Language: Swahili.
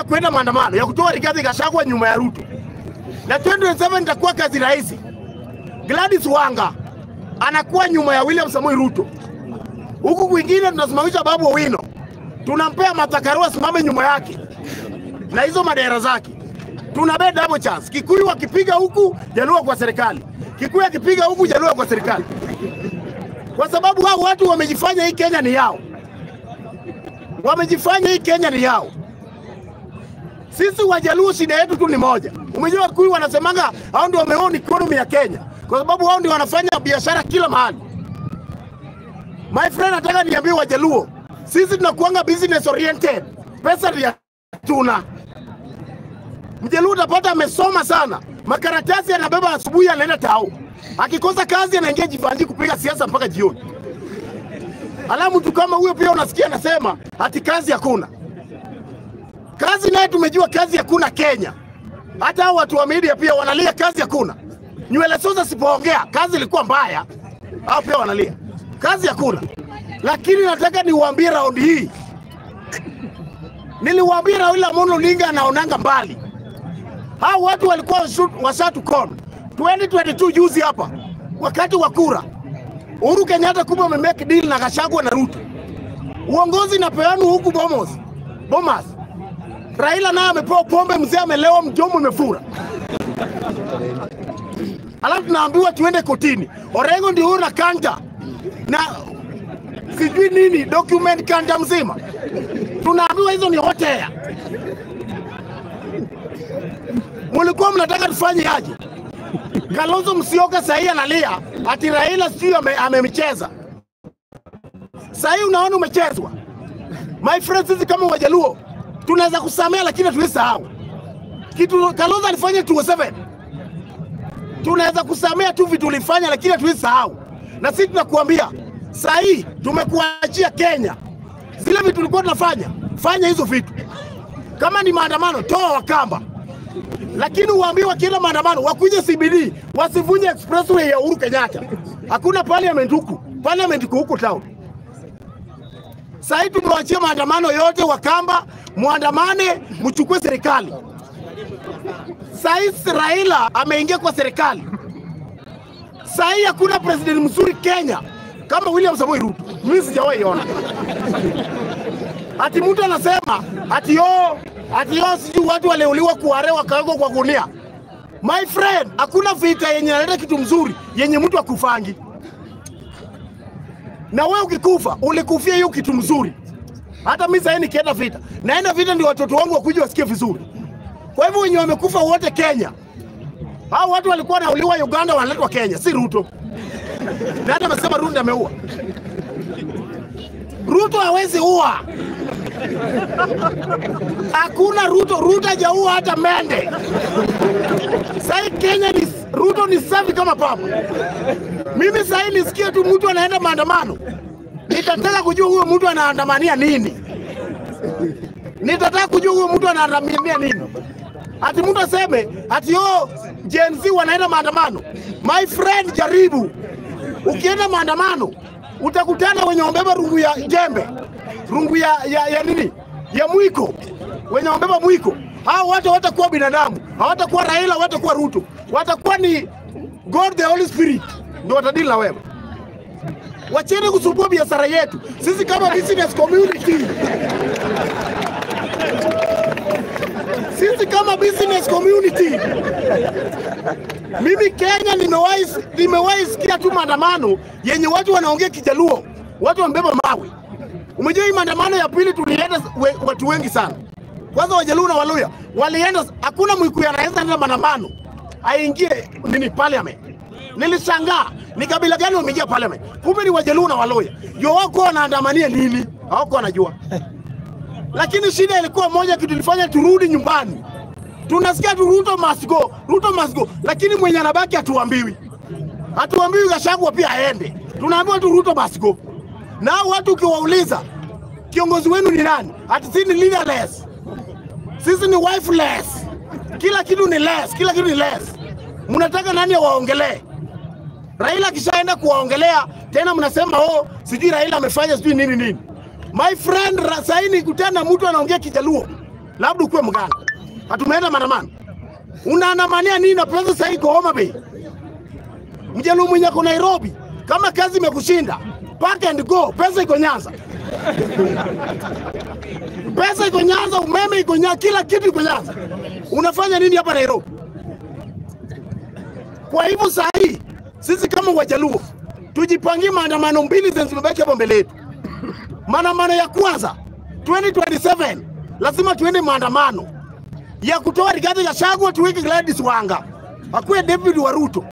kwenda maandamano ya kutoa Rigathi Gachagua nyuma ya Ruto, na 2027 itakuwa kazi rahisi. Gladys Wanga anakuwa nyuma ya William Samoei Ruto, huku kwingine tunasimamisha Babu Owino, tunampea Martha Karua asimame nyuma yake na hizo madera zake. Tuna bet double chance. Kikuyu akipiga huku, Jaluo kwa serikali. Kikuyu akipiga huku, Jaluo kwa serikali, kwa sababu hao watu wamejifanya hii Kenya ni yao, wamejifanya hii Kenya ni yao. Sisi Wajaluo shida yetu tu ni moja. Umejua Wakikuyu wanasemanga hao ndio wameown economy ya Kenya, kwa sababu hao ndio wanafanya biashara kila mahali. My friend, nataka niambie Wajaluo, sisi tunakuanga business oriented, pesa ndio tuna Mjaluo utapata amesoma sana, makaratasi anabeba asubuhi, anaenda tao, akikosa kazi anaingia jivanji kupiga siasa mpaka jioni. Alafu mtu kama huyo pia unasikia anasema ati kazi hakuna. Kazi naye tumejua kazi hakuna Kenya. Hata hao watu wa media pia wanalia kazi hakuna. Nywele Soza sipoongea kazi ilikuwa mbaya, hao pia wanalia kazi hakuna. Lakini nataka niwaambie raundi hii, niliwaambia Raila Amolo Odinga anaonanga mbali. Hao watu walikuwa washu- washatukona 2022 juzi hapa, wakati wa kura, Uhuru Kenyatta kumbe amemake deal na Gachagua na Ruto, uongozi napeanwa huku Bomas Bomas. Raila naye amepewa pombe, mzee amelewa, mjomo imefura, alafu tunaambiwa tuende kotini. Orengo ndio huyo na kanta na sijui nini document kanta mzima, tunaambiwa hizo ni hotea. Mulikuwa mnataka tufanye aje? Kalonzo Musyoka sahii analia ati Raila sijui ame- amemcheza. Sahii unaona umechezwa. My friends, sisi kama Wajaluo tunaweza kusamea, lakini hatuwezi sahau kitu Kalonzo alifanya 2007. Tunaweza kusamea tu vitu ulifanya, lakini hatuwezi sahau. Na sisi tunakuambia sahii tumekuachia Kenya, zile vitu tulikuwa tunafanya, fanya hizo vitu. Kama ni maandamano, toa Wakamba lakini uwaambie wakienda maandamano wakuje CBD, wasivunje expressway ya Uhuru Kenyatta. Hakuna parliament huku, parliament iko huku town. Sasa tumewachia maandamano yote, Wakamba muandamane, mchukue serikali. Sasa Raila ameingia kwa serikali. Sasa hii hakuna president mzuri Kenya kama William Samoei Ruto, mimi sijawahi ona. Ati mtu anasema ati yo ati yo sijui watu waliuliwa kuare wakawekwa kwa gunia. My friend, hakuna vita yenye inaleta kitu mzuri yenye mtu akufangi. Na wewe ukikufa ulikufia hiyo kitu mzuri. Hata mimi sasa nikienda vita, naenda vita ndio watoto wangu wakuje wasikie vizuri. Kwa hivyo wenye wamekufa wote Kenya, hao watu walikuwa wanauliwa Uganda, wanaletwa Kenya, si Ruto. Na hata amesema Ruto ameua. Ruto hawezi ua. Hakuna Ruto, Ruto hajaua hata mende. Sasa Kenya ni Ruto ni safi kama papa. Mimi sasa nisikie tu mtu anaenda maandamano, nitataka kujua huyo mtu anaandamania nini. Nitataka kujua huyo mtu anaandamania nini. Ati mtu aseme ati yo Gen Z wanaenda maandamano. My friend, jaribu ukienda maandamano utakutana wenye wamebeba rungu ya jembe, rungu ya, ya, ya nini ya mwiko, wenye wamebeba mwiko. Hao watu hawatakuwa binadamu, hawatakuwa Raila, hawatakuwa Ruto, watakuwa ni God the Holy Spirit ndio watadili na wewe. Wacheni kusumbua biashara yetu sisi kama business community. Sisi kama business community, mimi Kenya nimewahi nimewahi sikia tu maandamano yenye watu wanaongea Kijaluo, watu wamebeba mawe. Umejua hii maandamano ya pili tulienda we, watu wengi sana. Kwanza Wajaluo na Waluya walienda, hakuna Mwikuyu anaweza enda maandamano aingie nini parliament. Nilishangaa ni kabila gani wameingia parliament, kumbe ni Wajaluo na Waluya. Ndio wako wanaandamania nini? Hawako wanajua lakini shida ilikuwa moja, kitu ilifanya turudi nyumbani. Tunasikia tu Ruto must go, Ruto must go, lakini mwenye anabaki hatuambiwi, hatuambiwi Gachagua pia aende, tunaambiwa tu Ruto must go. Na hao watu ukiwauliza kiongozi wenu ni nani, ati sisi ni leaderless, sisi ni wifeless, kila kitu ni less, kila kitu ni less. Mnataka nani awaongelee? Raila akishaenda kuwaongelea tena mnasema oh, sijui Raila amefanya sijui nini nini. My friend, ra- sahi nikutana na mtu anaongea Kijaluo labda ukuwe mganga. Hatumeenda maandamano, unaandamania nini na pesa sasa iko Homa Bay? Mjaluo mwenye ako Nairobi, kama kazi imekushinda pack and go, pesa iko Nyanza, pesa iko Nyanza, umeme iko Nyanza, kila kitu iko Nyanza. Unafanya nini hapa Nairobi? Kwa hivyo saa hii sisi kama Wajaluo tujipangie maandamano mbili zenye zimebaki hapo mbele yetu. Maandamano ya kwanza 2027 lazima tuende maandamano ya kutoa Rigathi Gachagua tuweke Gladys Wanga akuwe David wa Ruto.